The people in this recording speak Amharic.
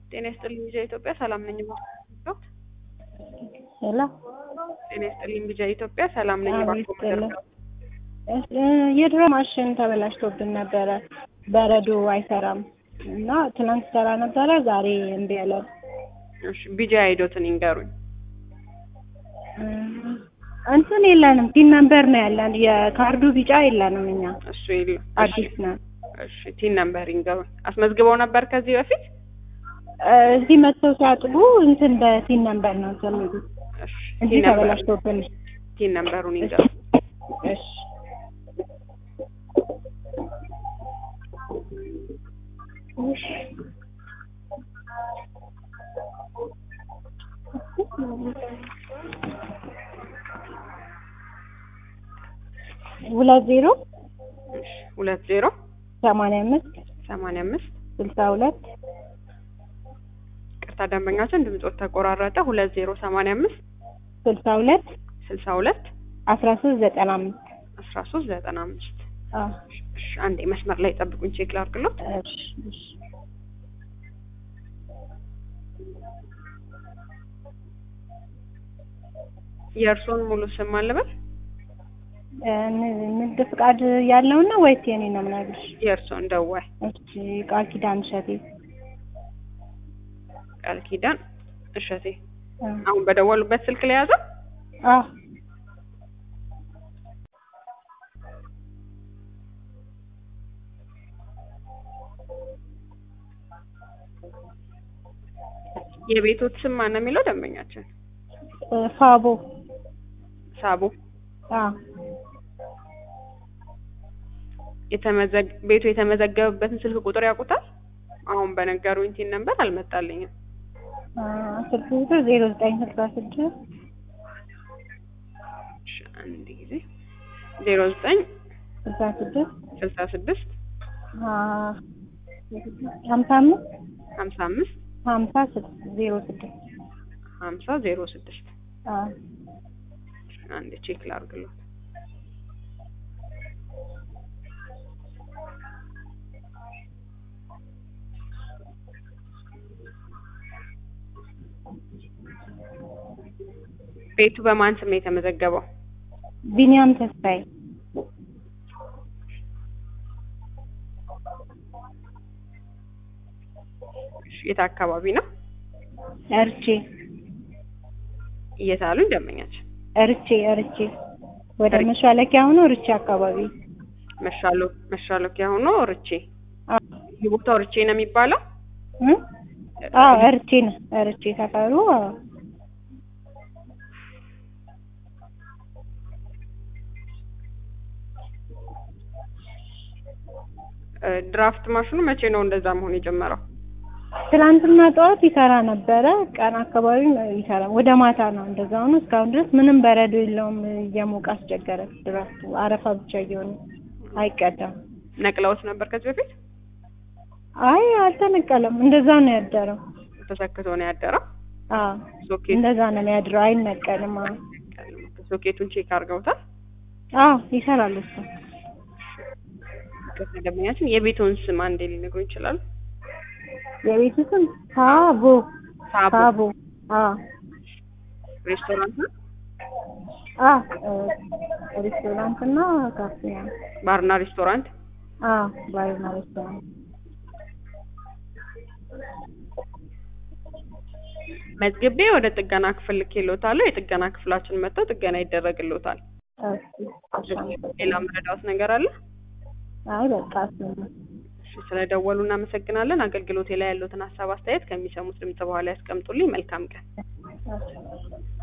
ጤና ይስጥልኝ ቢጃ ኢትዮጵያ ሰላም ነኝ። ሄሎ ጤና ይስጥልኝ ቢጃ ኢትዮጵያ ሰላም ነኝ። አዎ፣ እባክዎ ይስጥልኝ። መደርደር የድሮ ማሽን ተበላሽቶብን ነበረ። በረዶ አይሰራም እና ትናንት ሰራ ነበረ፣ ዛሬ እምቢ አለን። እሺ ቢጃ አይዶትን ይንገሩኝ። እም፣ እንትን የለንም ቲን ነምበር ነው ያለን። የካርዱ ቢጫ የለንም እኛ እሱ የለም። አዲስ ነን። እሺ ቲን ነምበር ይንገሩኝ። አስመዝግበው ነበር ከዚህ በፊት? እ፣ እዚህ መጥተው ሲያጥቡ እንትን በቲን ነምበር ነው እንትን የሚሉት እሺ እንጂ ቲን ነምበር ተበላሽቶብን። ቲን ነምበሩን ይንገሩኝ። እሺ እሺ ሁለት ዜሮ እሺ ሁለት ዜሮ ሰማንያ አምስት ሰማንያ አምስት ስልሳ ሁለት ቅርታ ደንበኛችን ድምጾት ተቆራረጠ። ሁለት ዜሮ ሰማንያ አምስት ስልሳ ሁለት ስልሳ ሁለት አስራ ሶስት ዘጠና አምስት አስራ ሶስት ዘጠና አምስት አዎ እሺ አንዴ መስመር ላይ ጠብቁኝ፣ ቼክ ላድርግሎት። እሺ እሺ የእርስዎን ሙሉ ስም አልበል? እ፣ ንግድ ፍቃድ ያለው ነው ወይስ የኔ ነው የምነግርሽ? የእርስዎን ደዋይ እሺ ቃል ኪዳን እሸቴ ቃል ኪዳን እሸቴ። እ፣ አሁን በደወሉበት ስልክ ላይ ያዘ? አዎ የቤቶት ስም ማን ነው የሚለው ደንበኛችን? እ፣ ፋቦ ሳቡ። አዎ የተመዘግ ቤቱ የተመዘገበበትን ስልክ ቁጥር ያውቁታል? አሁን በነገሩኝ ቲን ነበር አልመጣልኝም። አ፣ ስልክ ቁጥር ዜሮ ዘጠኝ ስልሳ ስድስት እሺ አንድ ጊዜ ዜሮ ዘጠኝ ስልሳ ስድስት ስልሳ ስድስት አ፣ ሀምሳ አምስት ሀምሳ አምስት ሀምሳ ስድስት ዜሮ ስድስት ሀምሳ ዜሮ ስድስት አዎ አንድ ቼክ ላድርግሎት። ቤቱ በማን ስም ነው የተመዘገበው? ቢኒያም ተስፋዬ እሺ፣ የት አካባቢ ነው? እርቼ የት አሉኝ ደንበኛችን? እርቼ እርቼ ወደ መሿለኪያ ሆኖ እርቼ አካባቢ መሻሎ መሻሎኪያ ሆኖ ርቼ። አዎ ይህ ቦታው ርቼ ነው የሚባለው? እ? አዎ እርቼ ነው እርቼ ሰፈሩ አዎ እ፣ ድራፍት ማሽኑ መቼ ነው እንደዛ መሆን የጀመረው? ትናንትና ጠዋት ይሰራ ነበረ። ቀን አካባቢ ይሰራ ወደ ማታ ነው እንደዛ ሆኖ እስካሁን ድረስ ምንም በረዶ የለውም። እየሞቀ አስቸገረ። ድራፍቱ አረፋ ብቻ እየሆነ አይቀዳም። ነቅለውት ነበር ከዚህ በፊት? አይ አልተነቀለም። እንደዛ ነው ያደረው። ተሰክቶ ነው ያደረው። አዎ ሶኬት እንደዛ ነው የሚያድረው። አይነቀልም። አዎ ሶኬቱን ቼክ አድርገውታል? አዎ ይሰራል እሱ። ደንበኛችን የቤቱን ስም አንዴ ሊነግሩ ይችላሉ? የቤቱ ስም ሳቦ ሳቦ ሳቦ። አዎ ሬስቶራንት ነው? አዎ እ፣ ሬስቶራንት እና ካፌ ነው። ባርና ሬስቶራንት። አዎ ባርና ሬስቶራንት። መዝግቤ ወደ ጥገና ክፍል ልኬልዎታለሁ። የጥገና ክፍላችን መጥተው ጥገና ይደረግልዎታል። እሺ እሺ። ሌላ መረዳዎት ነገር አለ? አይ በቃ እሱ ነው። እሺ፣ ስለደወሉ እናመሰግናለን። አገልግሎቴ ላይ ያሉትን ሀሳብ አስተያየት ከሚሰሙት ድምጽ በኋላ ያስቀምጡልኝ። መልካም ቀን። እሺ